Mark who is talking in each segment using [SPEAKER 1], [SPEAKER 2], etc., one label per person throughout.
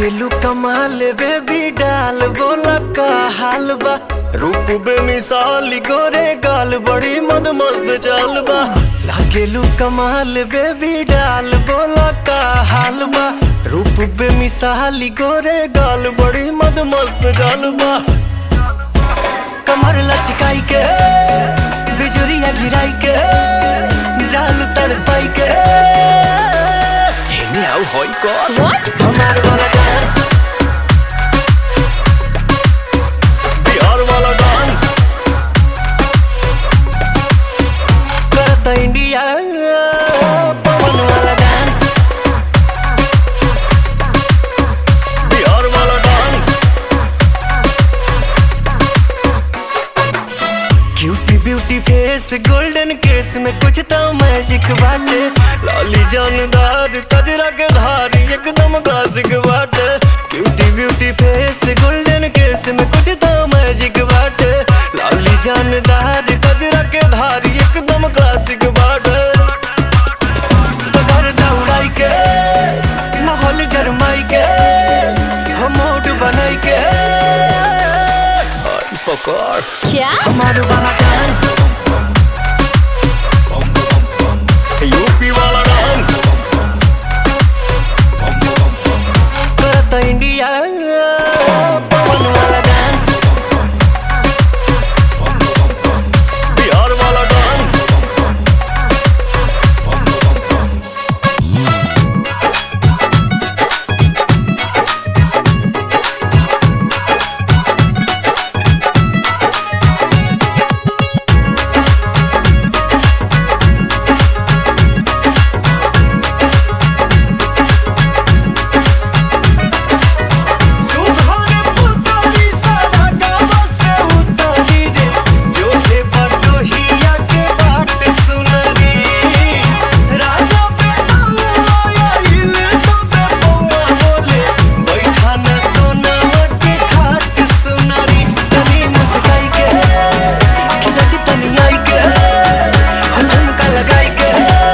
[SPEAKER 1] लागेलू कमाल बेबी डाल बोला का हाल बा रूप बेमिसाल गोरे गाल बड़ी मद मस्त चाल बा लागेलू कमाल बेबी डाल बोला का हाल बा रूप बेमिसाल गोरे गाल बड़ी मद मस्त चाल बा कमर लचकाई के बिजुरिया गिराई के जाल तड़पाई के हेने आउ होई कौन हमार वाला डांस बिहार वाला डांस करता इंडिया पवन वाला डांस बिहार वाला dance cutie beauty face golden case में कुछ तो मैजिक बाटे लाली जानदार कजरा के धारी एकदम क्लासिक बाटे cutie beauty face golden case में कुछ तो मैजिक बाटे लाली जानदार कजरा के धारी एकदम क्लासिक बाटे पकड़ दौड़ाई के माहौल गरमाई के हम मूड बनाई के आई पकड़
[SPEAKER 2] क्या
[SPEAKER 1] हमारे वाला डांस यूपी वाला डांस करता इंडिया पवन वाला डांस बिहार वाला डांस सुहाने पुतली सारा गाँव से उतरी रे जो है बटोहिया के बाट सुनरी राजा पे आया इले तो पे पौआ बोले बैठा न सोना के खाट सुनरी तनी मुस्काई के खिजाची तनी आई के हम झुमका लगाई के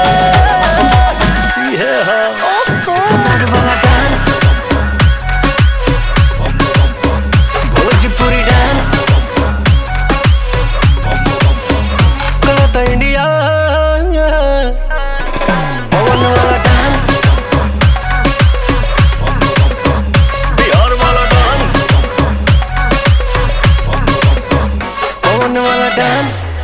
[SPEAKER 1] ये है
[SPEAKER 2] ओफो
[SPEAKER 1] हमार वाला डांस भोजपुरी डांस करता इंडिया पवन वाला डांस बिहार वाला डांस पवन वाला डांस